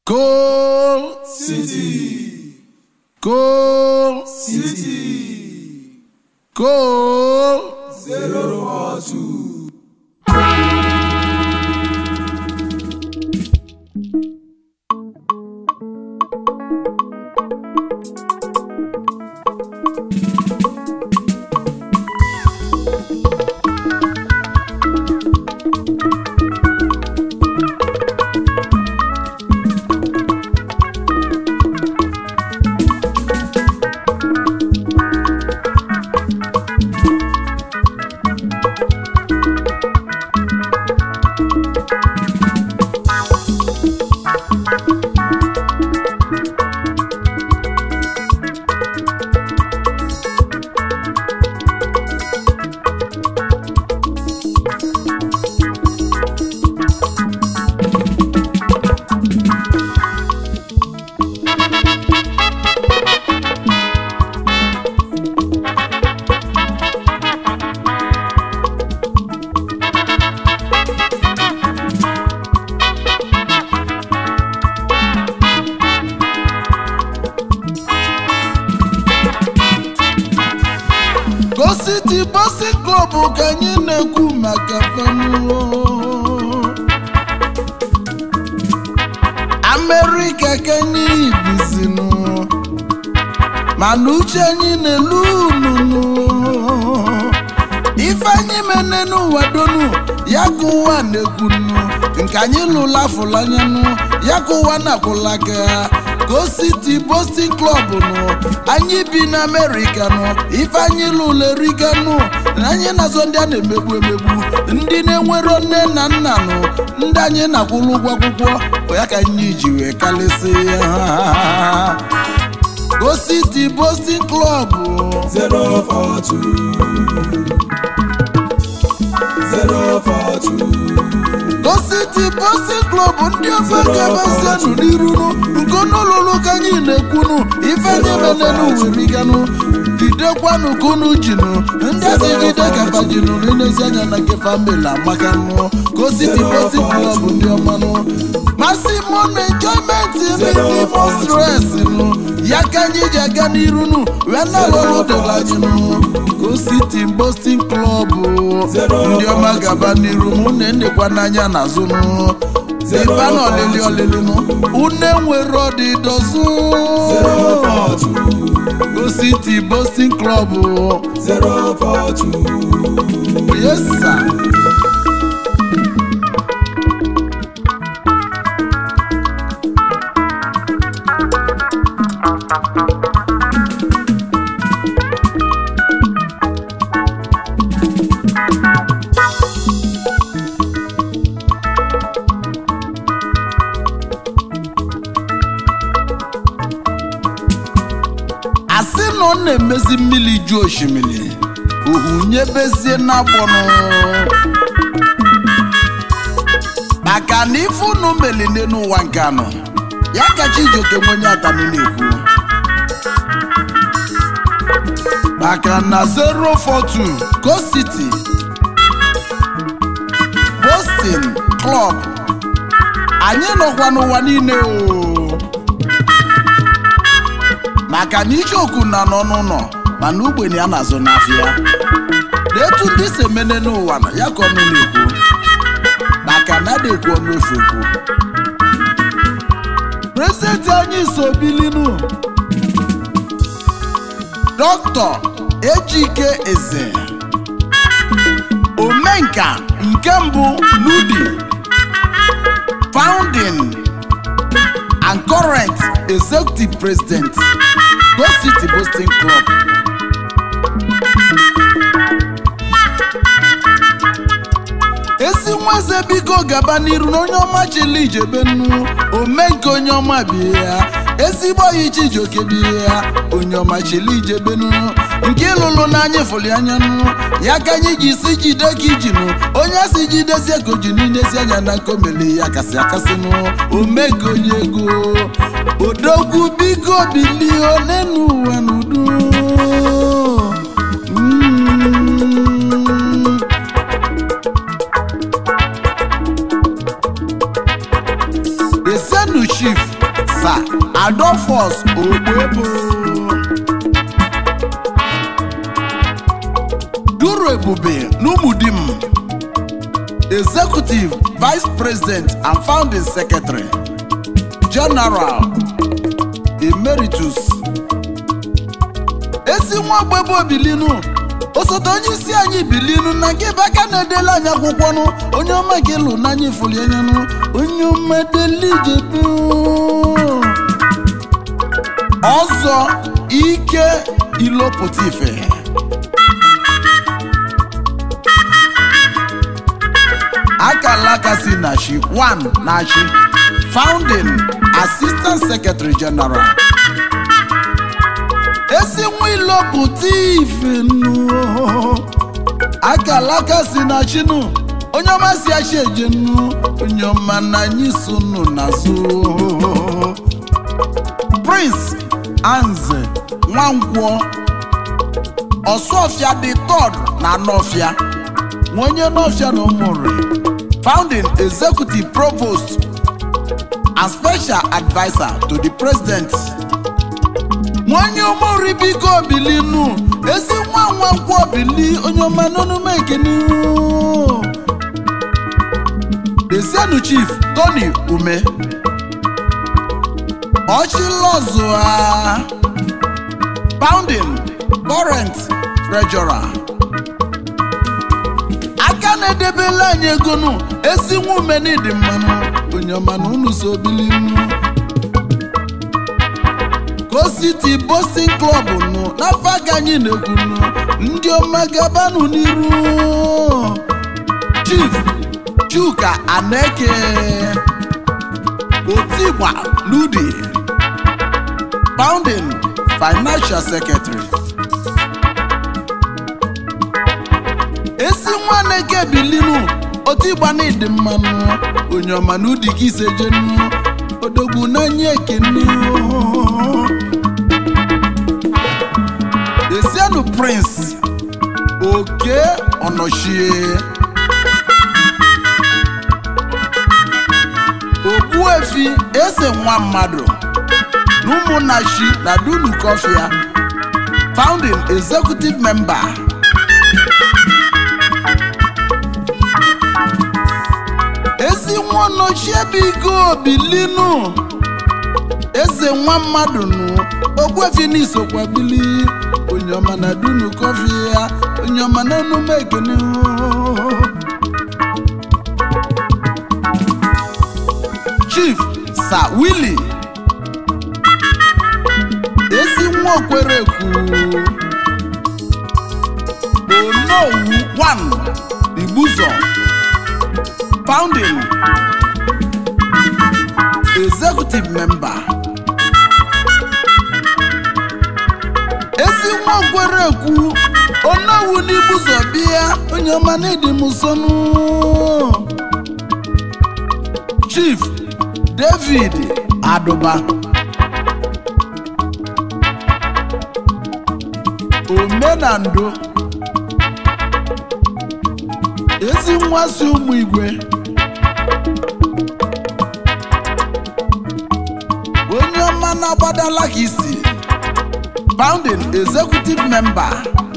Coal City, Coal City, Coal zero four two. Go City Boxing Club ka anyị na-ekwu maka fanu Amerịka ka anyị bizinu mana uche anyị na-elu ununu ife anyị mene n'ụwa donu ya ka ụwa na-ekwunu nke anyị lụla fụlanyanụ ya ka ụwa na-akwụla aka Go City Boxing Club nụ anyị bi na Amerịka nụ ife anyị lụla eriganụ na anyị na-azọ ndị a na-emegbu emegbu ndị na-enwero nne na nna nụ ndị anyị na-akwụrụ ụgwọ akwụkwọ ya ka anyị ji wee kalịsị ya Go City Boxing Club Zero four two. Zero four two. Go City Boxing Club ndị ofe gabazianụ n'irunu nke ọnụụlụlụ ka anyị na-ekwunu ife anyị menenu weriganụ jidekwanụ ka unu jinu ndị ezi jide gabajinu n'inezi anya na nke famili amakanụ Go City Boxing Club ndị ọmanụ masị mụ na enjoyment minimo stress nụ ya ka anyị ji aga n'irunu wee na-alụlụ dịla anyị nụ Go City Boxing Club ndị ọma gaba n'iru mụ na ndekwa n'anya n'azụ nụ ịba na ọlịlị ọlịlị nụ une nwere ọdịdọzụ Zero four two. Go City Boxing Club Zero four two. yes sir. asị na ọ na-emezi mmiri ju osimiri ohu nyebezie n'agbọnụ maka na ife unu melile n'ụwa nke anọ ya ka Chijioke nwenye atani na-ekwu maka na 042 Go City Boxing Club anyị nọkwa n'ụwa niile o maka na icheoku na nọ n'ụlọ mana ogbenye a na-azụ n'afịa na etu ndị si emene n'ụwa na ya ka ọnụ na-ekwu maka na adekwu ọnụ efu ekwu prezidenti anyị so bilinu dọkịta ejike eze omenka nke mbụ n'udi founding and current executive president Go City Boxing Club. ezi nwaze biko gaba n'iru na onye ọma chili ijebe nnu ome nke onye ọma bie ya ezigbo oyi Chijioke bie ya onye ọma chili ijebe nnu nke ịlụlụ n'anya fụli anya nnu ya ka anyị ji si jide ka ijinu onye si jidezie ka oji n'inezi anya na nkomeli ya kasị akasị nụ ome nke onye ego odogwu biko bilie n'enu ụwa n'udo Mm. Esenu Chief adolphus ogbebo duru ebube n'umudim executive vice president and founding secretary general emeritus ezi nwa ogbebe obilinu osote onye isi anyị bilinu na nke bụ aka na-edela anyị akwụkwọnụ onye ọma gị lụ n'anya ifuli anyanụ onye ọma delijebu ọzọ ike ilopụta ife akalaka si na shi 1 na shi founding assistant secretary general esi nwa ilopụta ife nnu akalaka si na chinu onye ọma si achi eje nnu onye ọma na anyị so nnu n'azụ prince anze nwankwọ ọsụọfịa dị tọd na nọfịa nwa onye nọfịa na ụmụnri founding executive provost and special adviser to the president nwanyị ụmụnri biko bilinu ezi nwa nwa nkwọ bili onye ọma n'onume ekene Desienu chief Tony Ume Ọchịlọzụa Pounding Current Treasurer aka na-edebela anyị ego nụ ezi nwa ume n'ịdị mmanụ onye ọma na unu so bilinu City Boxing Club nụ n'afọ aga anyị na-ekwu nụ ndị ọma gabanụ n'iru Chief Chuka Aneke Otigba Ludi Founding Financial Secretary esi nwa Aneke bilinu Otigba na ịdị mmanụ onye ọma na udi gị isejenu odogwu n'anya ekene Esienu Prince Oke Ọnọchie Ogbuefi Eze nwa mmadụ na ụmụnnachi na Dunu Kofia Founding Executive Member Ezi nwa Ọnọchie biko bilinu eze nwa mmadụ nụ ogbuefi n'isokwa bili onye ọma na dunu kọfị ya onye ọma na enume ekene chief sir willy ezi nwa okwerekwu onowu 1 igbuzo founding executive member ezi nwa okwerekwu onowu n'ibuzo bịa onye ọma na-edi m nsọnụ chief david adụba omenando ezi nwa si ụmụ igwe onye ọma na-agbadala ka isi founding executive member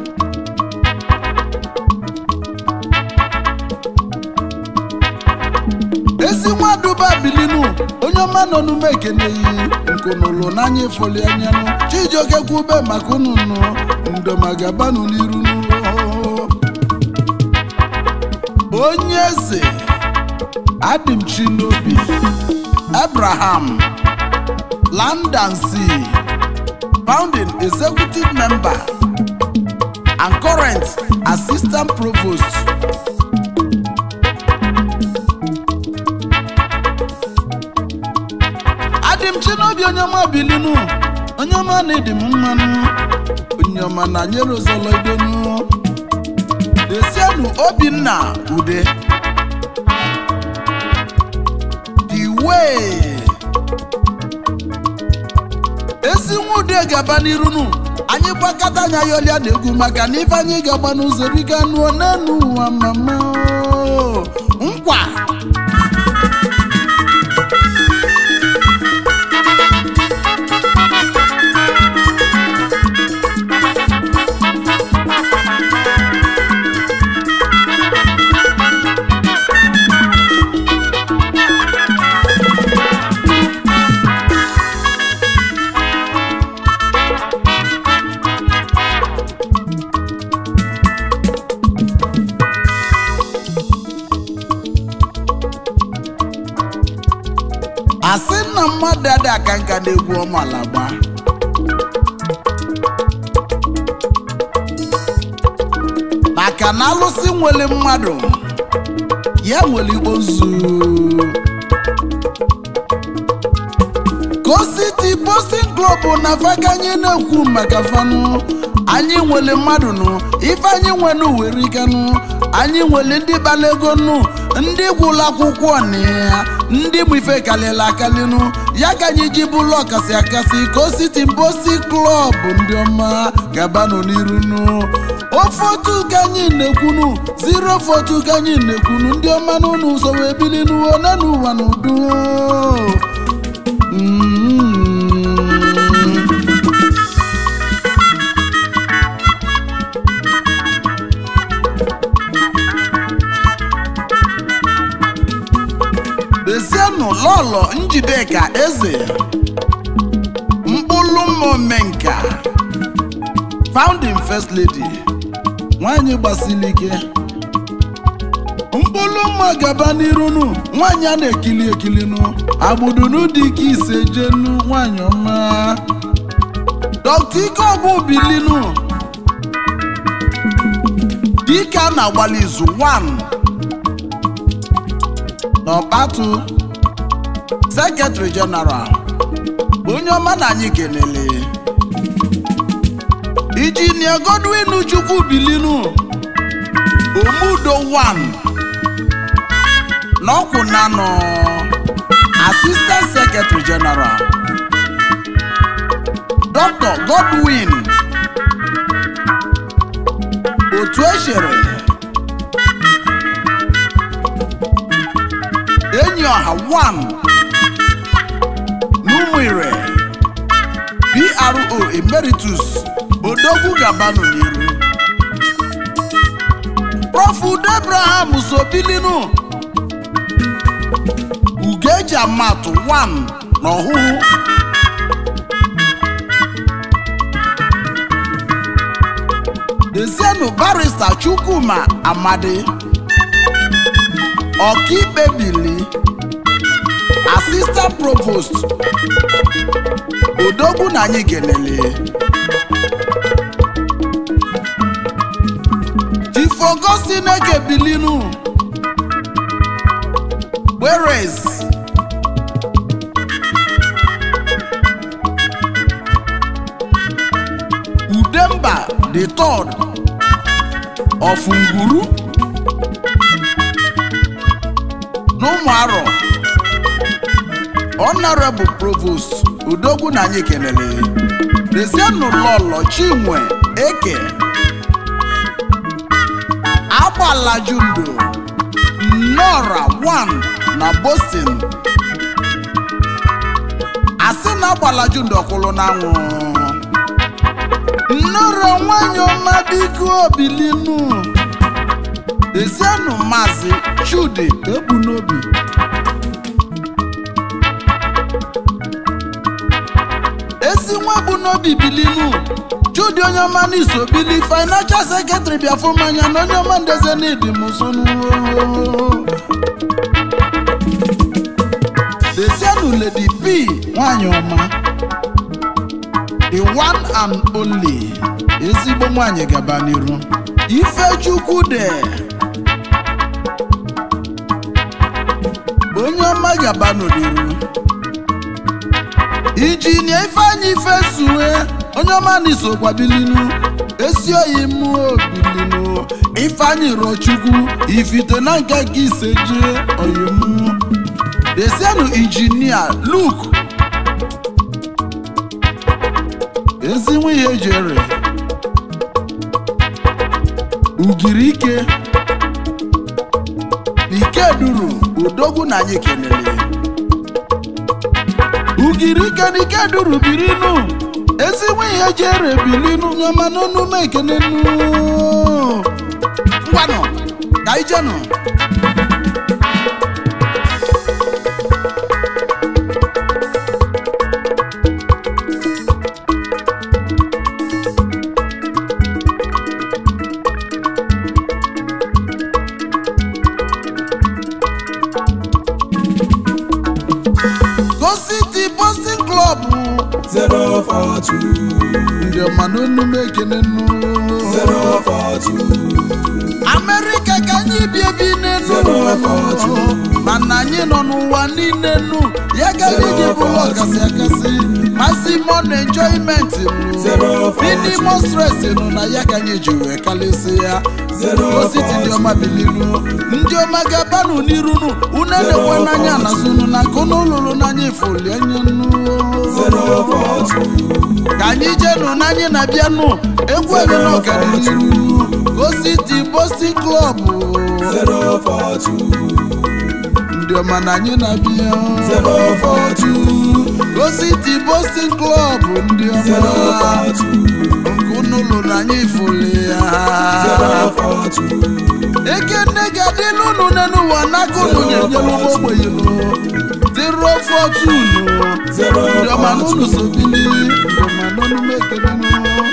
ezi nwa duba bilinu onye ọma nọ n'ume ekeneyi nkunụlụ n'anya efoli anyanụ chijioke kwube maka unu nụ ndomagabanụ n'iru nụ onye eze adị m chi n'obi abraham land and sea founding executive member and current assistant provost adị m chi n'obi onye ọma bilinu onye ọma na-edi m mmanụ onye ọma na nyere ụzọlọ idonu desienu obinna ude the way ezi nwa ude gaba n'irunu anyị gbakọta anya ya ọlịa na egwu maka na ife anyị ga-agba n'ụzọ riga nụọ n'elu ụwa mama nkwa asị na mmadụ adị aka nka na-egwu ọmala gba maka na alụsị nwere mmadụ ya nwere igbo zu City Boxing Club na fakanye na-ekwu maka fanụ anyị nwere mmadụ nụ ife anyị nwere were ikenụ anyị nwere ndị gbara ego nụ ndị gwụrụ akwụkwọ na ya ndị bụ ife kalịla akalịnụ ya ka anyị ji bụlụ ọkasị akasị ka City Boxing Club ndị ọma gabanụ n'iru nụ ofe otu ka anyị na-ekwunu zero fotu ka anyị na-ekwunu ndị ọma n'ụlọ ụzọ wee bili n'ụwa na n'ụwa n'udo Bezienụ lọlọ Njideka eze mkpụrụ momenka founding first lady nwanyị gbasiri ike mkpụrụ mma gaba n'irunu nwanyị a na-ekili ekilinu agbudunu dị ka ise jenu nwanyị ọma dọkta ike ọbụ bilinu dike a na-agbalị izu 1 n'ọkpatụ sekretari jeneral onye ọma na anyị kelele ijinia godwin chukwu bilinu omudo 1 n'ọkwụ nanọ assistant secretary general dr godwin otu echere enyi ọha 1 n'ụmụire pro emeritus odogwu gabanụ n'iru prof udo abraham sobilinu ugeji amatụ 1 n'ọhụụ dezienụ barista chukwuma amadi ọkaikpe bili assistant provost odogwu na anyị kelele tifogosineke bilinu whereas udemba the third of nguru n'ụmụarọ honorable provost udogwu na anyị kelele dezienụ lọlọ chinwe eke agbalajundo nnọra 1 na boston asị na agbalajundo kwụrụ n'anwụ nnọrọ nwanyị ọma biko obilinu dezienụ maazị chudi ebu n'obi ezi nwa bụ n'obi bilinu chudi onye ọma n'iso bili financial secretary bịafụ mmanya na onye ọma ndeze n'ịdị mụsonu dezienụ lady p nwanyị ọma the one and only ezigbo nwanyị gaba n'iru ifechukwu de onye ọma gaba n'iru injinia ifeanyị ifesue onye ọma n'isokwa bilinu esi oyi mụọ bilinu ifeanyị rochukwu ifite na nke ka ise jee oyimu desienụ injinia luke ezi nwunye jere ugiri ike ike duru odogwu na anyị kelele ugiri ike na ike duru birinu ezi nwunye jere bilinu nyoma n'onume ekenenu ngwanụ ka ijenụ ndị ọma n'onu m ekene nnu amerịka ka anyị bi ebi n'enu mana anyị nọ n'ụwa niile nu ya ka anyị ji bụrụ ọkasị akasị maximum enjoyment nụ minimum stress nụ na ya ka anyị ji wee kalịsị ya ositi ndị ọma bilinu ndị ọma ga-abanụ n'iru nụ unu elekwe n'anya n'azụnụ na nke unu lụrụ n'anya ifoli anya nụ ka anyị jenụ n'anyị na-abịanụ egwu anyị na ọganiru gositi bosti klọb ndị ọma na anyị na-abịa gositi bosti klọb ndị ọma nke unu lụrụ anyị ifoli ya ekene ga-adịlụ unu n'ụwa n'aka unu nyenyelu ogbenyenụ zero four two nụ ndị ọma n'ụlọ sobili ndị ọma n'ọnụ m ekenenụ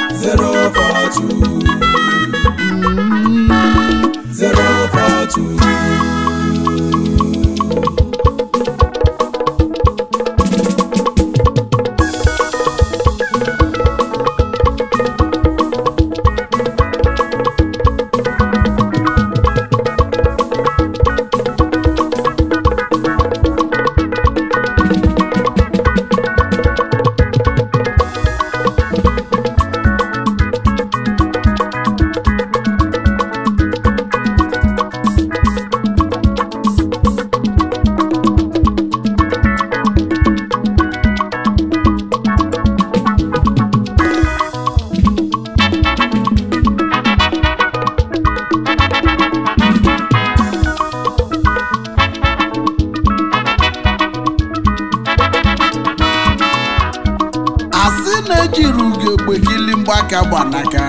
asị na-ejiri ugegbe gili mgbaka gbanaka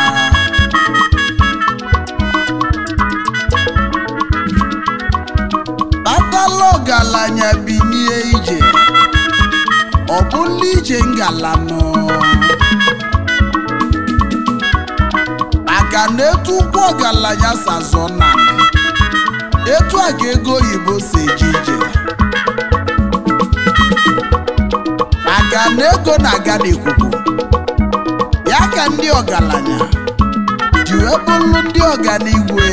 tatala ọgaranya binie ije ọ bụla ije ngalanụ maka na etu ụkwụ ọgaranya sazọ na etu a ka ego oyibo si eje ije maka na ego na-aga n'ikuku ya ka ndị ọgaranya ji wee bụrụ ndị ọganigwe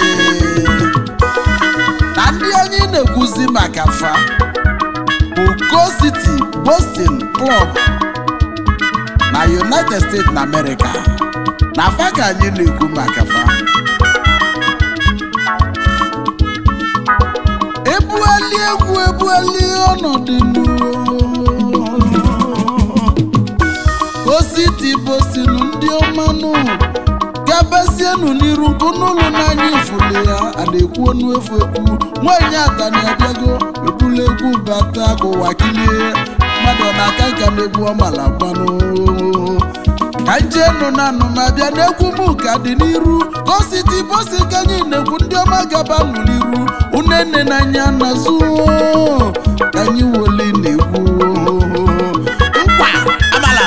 na ndị anyị na-ekwuzi maka fa bụ Go City Boston Club na United States na America na fa ka anyị na-ekwu maka fa ebughali egwu ebughali ọnọdụ ositi bosinu ndị ọmanụ gabasienu n'iru nke n'ụlọ n'anya ifuli ya a na-ekwu ọnụ efu ekwu nwaanyị atani abịago ebula egwu bata ka ụwa kilie mmadụ ọ na-aka nka na-egwu ọmala gbanụ ka njenu na anụmabịa na-egwu m ka dị n'iru gositi bosi ka anyị na-ekwu ndị ọma gabanụ n'iru unene n'anya n'azụ ka anyị woli na-egwu nkwa amala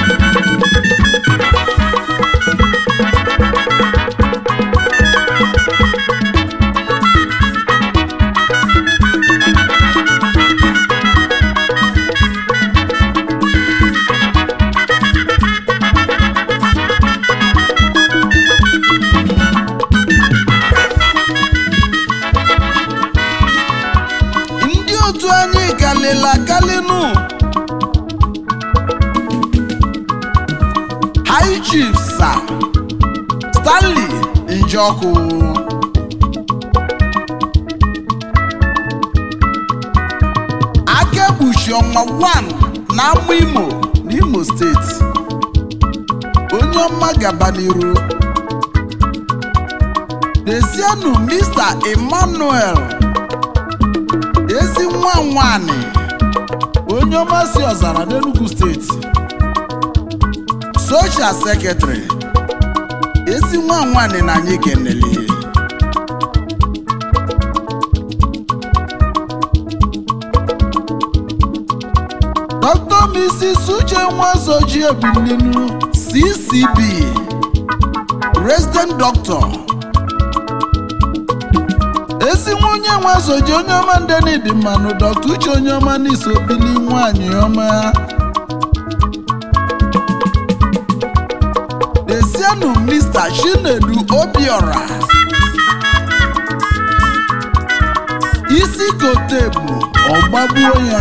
ndị otu anyị kalịla kalịnụ high chief sa stanley njọkụ akekpuchi ọnwa 1 na amụ imo n'imo steeti onye ọma gaba n'iru dezienụ mr emmanuel ezi nwa nwanyị onye ọma si ọzara n'enugu steeti soshal sekretrị ezi nwa nwanyị na anyị kenele dr mrs uche nwazoji ebilinu ccb resident doctor ezi nwa onye nwazoji onye ọma ndeni dị mmanụ dọkta uche onye ọma n'iso bili nwanyị ọma dezienụ mr chinedu obiora isi kotebu ọgbagbuo ya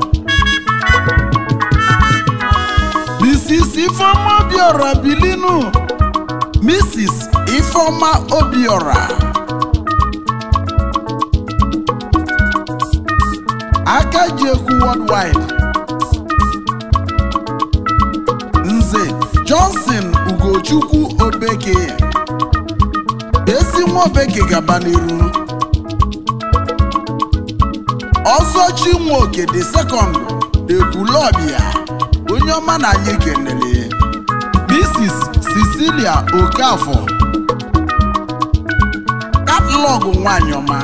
mrs ifeoma obiora bilinu mrs ifeoma obiora aka ji ekwu worldwide nze johnson ugochukwu obeke ezi nwa obeke gaba n'iru ọzọchi nwoke dị sekọnd ekwulọbịa onye ọma na anyị kenere mrs cecilia okafọ katalọgụ nwanyị ọma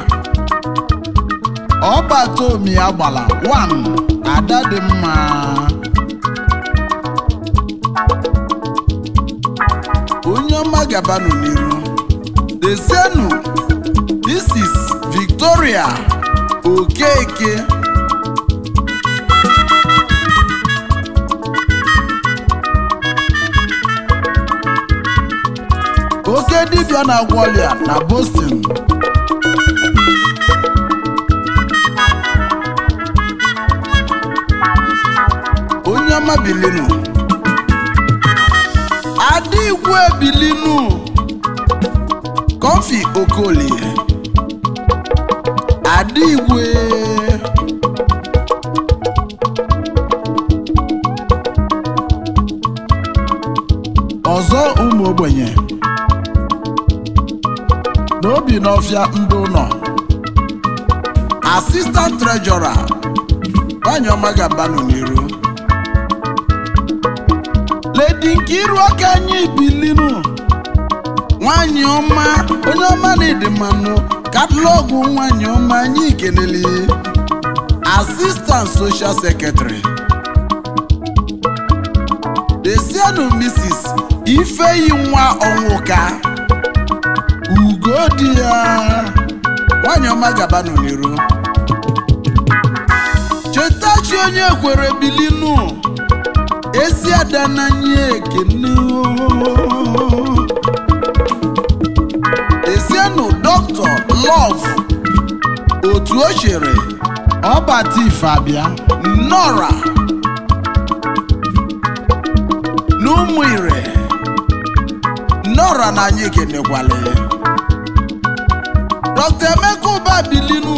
ọbatomi agbala 1 ada dị mma onye ọma gabanụ n'iru dezienụ mrs victoria okeke oke dibịa na-agwọ ọrịa na boston onye ọma bilinu adigwe bilinu kọfi okolie adigwe ọzọ ụmụ ogbenye n'obi n'ọfịa ndị ụlọ asistant trejọra nwanyị ọma ga-abanụ n'iru ledi nkiru aka anyị bilinu nwanyị ọma onye ọma na ịdị mmanụ katalọgụ nwanyị ọma anyị kelele asistant social secretary desienụ mrs ifeyi nwa ọnwụka ugo di ya nwanyị ọma gabanụ n'iru chetachi onye kwere bilinu ezi ada n'anya ekene ezienụ dọkịta lọv otu o chere ọbata ife abịa nọra n'ụmụ ire nọra na anyị ekenekwala ya dọkịta emeka ụba bilinu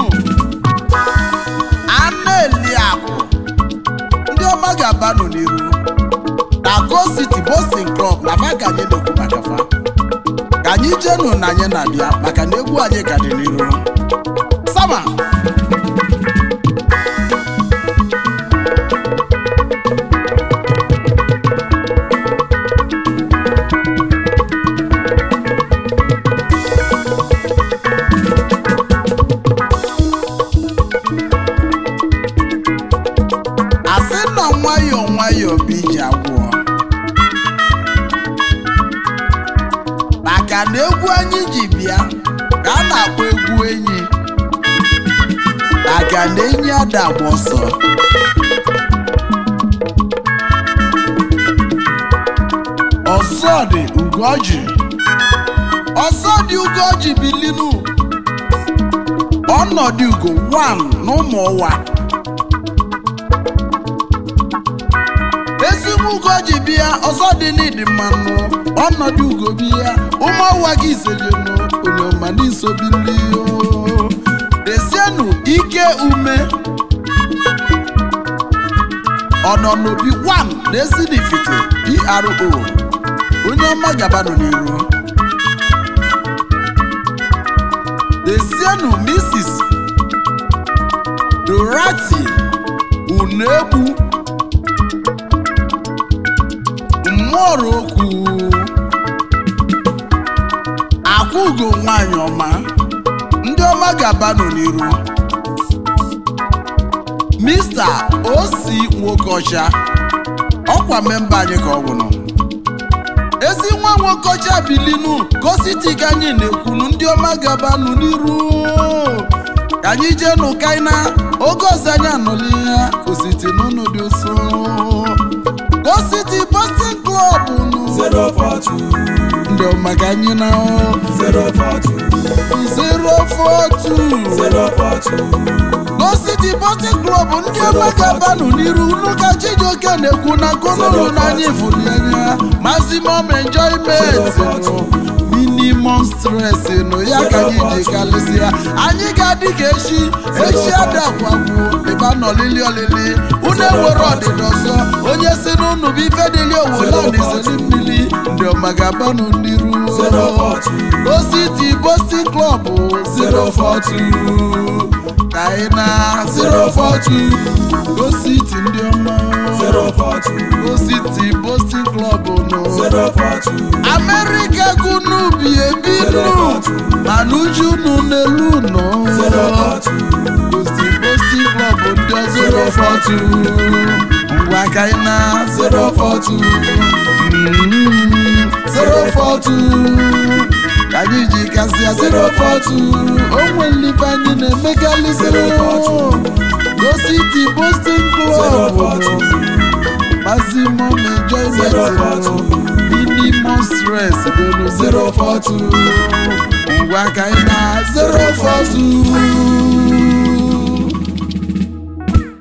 anụ eliakụ ndị ọma ga-abanụ n'iru na go city boston club na fa ka anyị na-ekwu maka fa ka anyị jenu na anyị na-abịa maka na egwu anyị ka dị n'iru sama asị na nwayọọ nwayọọ bụ iji agwụọ maka na egwu anyị ji bịa ka a na-akpọ egwu enyi maka na enyi ada agba ọsọ ọsọ dị ugoji ọsọ dị ugoji bilinu ọnọdụ ugo 1 n'ụmụ ụwa ezigbo ugo ji bịa ọzọ dị n'ịdị mmanụ ọnọdụ ugo bịa ụmụọwa gị isejenu onyoma n'isobili desienụ ike ume ọnọnobi 1 na-esi n'ifite pro onye ọma gabanụ n'iru desienụ mrs dorati unegbu mmụọrọ okwu akwụgo nwanyị ọma ndị ọma ga-abanụ n'iru mista osi nwokeọcha ọkwa memba anyị ka ọ bụnụ ezi nwa nwokeọcha bilinu gositi ka anyị na-ekwunu ndị ọma ga-abanụ n'iru ka anyị jee n'ụkaina oge ọzọ anyị anọla ihe kositi n'ụlọ dị ụsọ Go City Boston Club nụ. 042 maka anyị na 042 042 042 Go City Boxing Club ndị ọgbagabanụ n'iru n'ụka Chijioke na-ekwu na nkonụlụ n'anya ifuli anya maximum enjoyment nụ, minimum stress nụ ya ka anyị ji kalịsịa anyị ga-adị ka echi echi adakwakwụ ịba n'olili olili unu ewere ọdịda ọzọ onye si n'ụnụ bụ ife dịli owolan izeli mmiri ndị ọgbagabanụ n'iru Go City Boxing Club 042 Kaina 042 Go City ndị ọma 042 Go City Boxing Club nụ 042 America gunu bi ebi nụ mana uju nụ n'elu nọ Go City Boxing Club ndị ọzọ 042 Ngwa Kaina 042 Mm, 042 ka anyị ji kasịa 042 onwe nlife anyị na-emegali 042 Go City Boxing Club 042 maximum enjoyment minimum stress dolu 042 ngwa ka anyị na 042